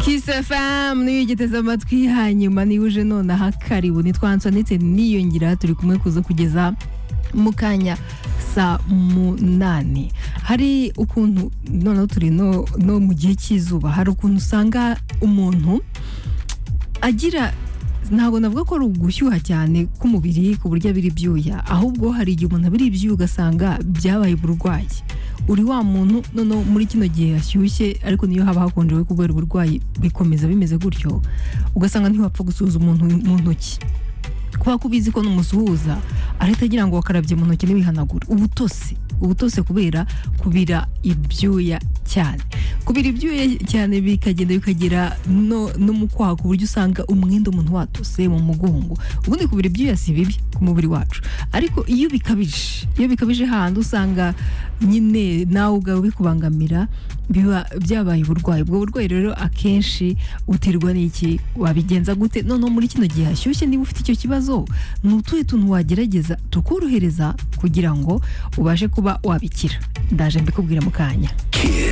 fm niyo yigeze amatwi hanyuma niba uje nonaha karibu nitwa answa ndetse niyongera turi kumwe kuza kugeza mu kanya saa munani hari ukuntu noneho turi no no mu gihe cy'izuba hari ukuntu usanga umuntu agira ntabwo navuga ko ari ugushyuha cyane k'umubiri ku buryo abira ibyuya ahubwo hari igihe umuntu abira ibyuya ugasanga byabaye uburwayi uri wa muntu noneho muri kino gihe hashyushye ariko niyo haba hakonje we kubera uburwayi bikomeza bimeze gutyo ugasanga ntiwapfa gusuhuza umuntu mu ntoki kuba kubizi ko numusuhuza arahita agira ngo wakarabye mu ntoki ntiwihanagure ubutose ubutose kubera kubira ibyuya cyane kubira ibyuya cyane bikagenda bikagera no no mu kwaha ku buryo usanga umwenda umuntu watose mu mugongo ubundi kubira ibyuya si bibi ku mubiri wacu ariko iyo bikabije iyo bikabije handi usanga nyine nawe ubwawe bikubangamira biba byabaye uburwayi ubwo burwayi rero akenshi uterwa n'iki wabigenza gute noneho muri kino gihe hashyushye niba ufite icyo kibazo ni utuhe tuntu wagerageza tukorohereza kugira ngo ubashe kuba wabikira ndaje mbikubwira mu kanya Kiss.